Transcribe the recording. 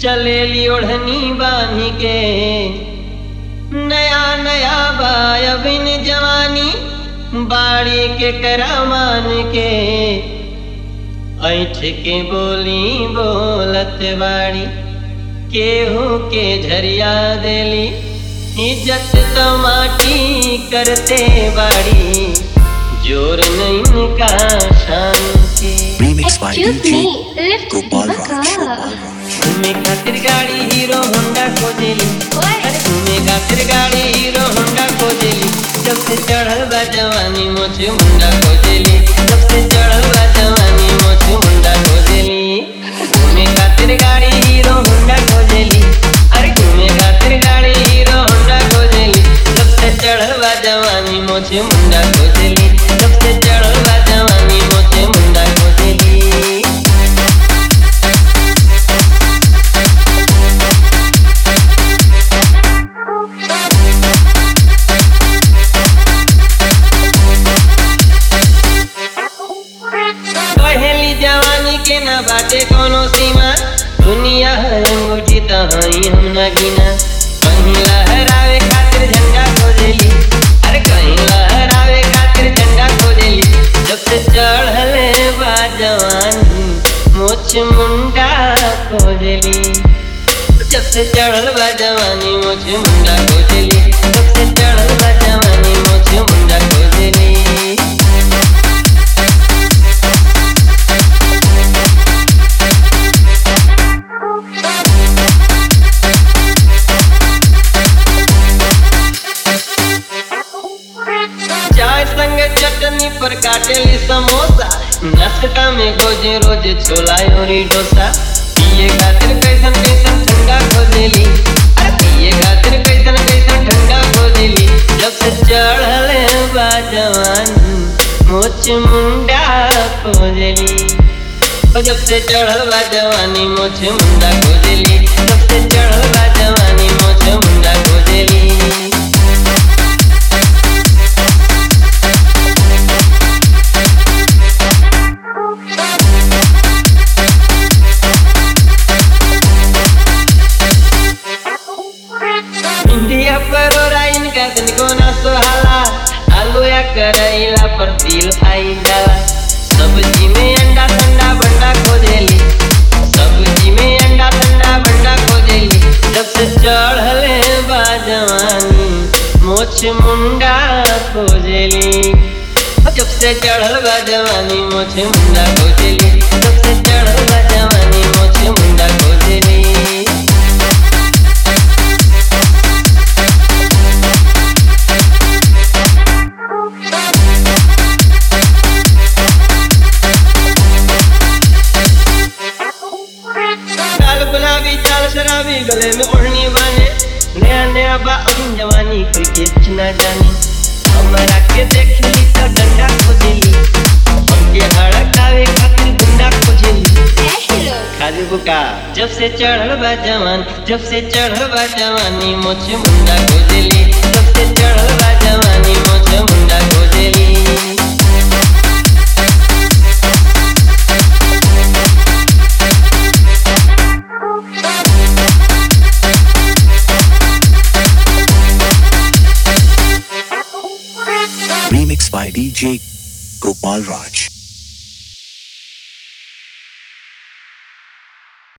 चलेली ओढ़नी बांधी के नया नया बायबिन जवानी बाड़ी के करामान के ऐठ के बोली बोलत बाड़ी केहू के झरिया देली इज्जत तो माटी करते बाड़ी जोर नहीं का शान के Remix by Excuse DJ me, lift Gopal Raj. Divaka. Gopal Raj. घूमे खातिर गाड़ी हीरो होंडा खोजेली अरे घूमे खातिर गाड़ी हीरो होंडा खोजेली जब से चढ़ल बा जवानी मोछ मुंडा खोजेली जब से चढ़ल बा जवानी मोछ मुंडा खोजेली घूमे खातिर गाड़ी हीरो होंडा खोजेली अरे घूमे खातिर गाड़ी हीरो होंडा खोजेली जब से चढ़ल बा जवानी मोछ मुंडा खोजेली जब से चढ़ल बा जवानी मोछ मुंडा खोजेली पहली जवानी के न बाटे कोनो सीमा दुनिया है अंगूठी तहाई हम न गिना कहीं लहरावे खातिर झंडा खोजेली अरे कहीं लहरावे खातिर झंडा खोजेली जब से चढ़ले बा जवानी मोछ मुंडा खोजेली जब से चढ़ल बा जवानी मोछ मुंडा खोजेली जब से चढ़ल बा जवानी मोछ मुंडा खोजेली चाय संग चटनी पर काटेली समोसा नाश्ता में रोज रोज छोला और डोसा पिए खातिर कैसन कैसन ठंडा खोजेली अरे पिए खातिर कैसन कैसन ठंडा खोजेली जब से चढ़ले बा जवानी मोच मुंडा खोजेली ओ जब से चढ़ल बा जवानी मोछ मुंडा खोजेली जब से चढ़ल बा जवानी मोछ मुंडा खोजेली इंडिया पर ओराइन का तनिको ना सोहाला आलू या करैला पर तिल खाई जाला सब्जी में अंडा ठंडा बंडा खोजेली सब्जी में अंडा ठंडा बंडा खोजेली जब से चढ़ले बा जवानी मोछ मुंडा खोजेली जब से चढ़ल बा जवानी मोछ मुंडा खोजेली जब से चढ़ल बा जवानी मोछ मुंडा खोजेली लाल गुलाबी चाल शराबी गले में ओढ़नी बाने नया नया बा अभी जवानी कोई के ना जानी हमरा के देखली तो डंडा खोजेली हमके हड़कावे खातिर गुंडा खोजेली खाली बुका जब से चढ़ल बा जवान जब से चढ़ल बा जवानी मोछ मुंडा खोजेली जब से चढ़ल बा जवानी मोछ मुंडा खोजेली Remix by DJ Gopal Raj.